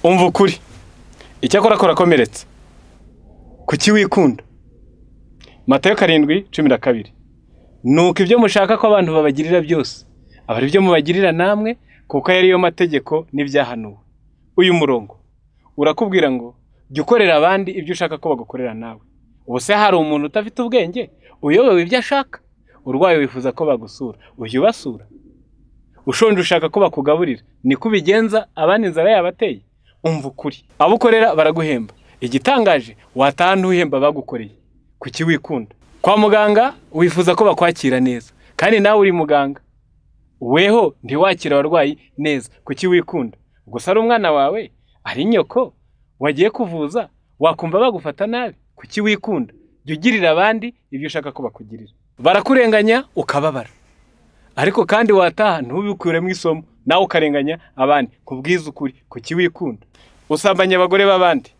umva ukuri icyakora korakomeretse kuki wikunda matayo karindwi cumi na kabiri nuko ibyo mushaka ko abantu babagirira byose aba ari byo mubagirira namwe kuko aya ariyo mategeko n'ibyahanuwe uyu murongo urakubwira ngo jya ukorera abandi ibyo ushaka ko bagukorera nawe ubuse hari umuntu udafite ubwenge uyobewe ibyo ashaka urwaye wifuza ko bagusura ujya ubasura ushonje ushaka ko bakugaburira niko ubigenza abandi inzara yabateye umva ukuri abo ukorera baraguhemba igitangaje wataha ntuhemba bagukoreye kuki wikunda kwa muganga wifuza ko bakwakira neza kandi nawe uri muganga weho ntiwakira abarwayi neza kuki wikunda gusa ari umwana wawe ari nyoko wagiye kuvuza wakumva bagufata nabi kuki wikunda jya ugirira abandi ibyo ushaka ko bakugirira barakurenganya ukababara ariko kandi wataha ntubikuremo isomo nawe ukarenganya abandi kubwiza ukuri kuki wikunda usambanya abagore b'abandi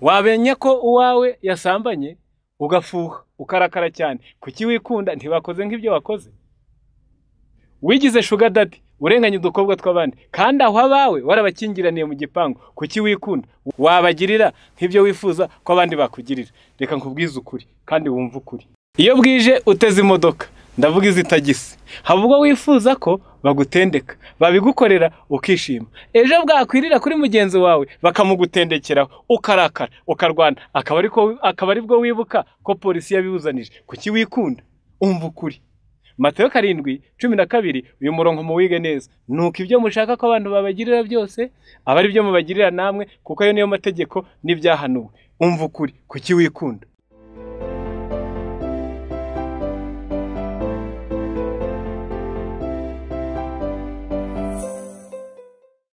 wamenya ko uwawe yasambanye ugafuha ukarakara cyane kuki wikunda ntibakoze nk'ibyo wakoze wigize shuga dadi urenganya udukobwa tw'abandi kandi aho abawe warabakingiraniye mu gipangu kuki wikunda wabagirira nk'ibyo wifuza ko abandi bakugirira reka nkubwize ukuri kandi wumve ukuri iyo bwije uteze imodoka ndavuga izi tagisi haba ubwo wifuza ko bagutendeka babigukorera ukishima ejo bwakwirira kuri mugenzi wawe bakamugutendekeraho ukarakara ukarwana akaba ari ko- akaba ari bwo wibuka ko polisi yabibuzanije kuki wikunda umva ukuri Matayo karindwi cumi na kabiri uyu murongo muwige neza nuko ibyo mushaka ko abantu babagirira byose aba ari byo mubagirira namwe kuko ayo niyo mategeko n'ibyahanuwe umva ukuri kuki wikunda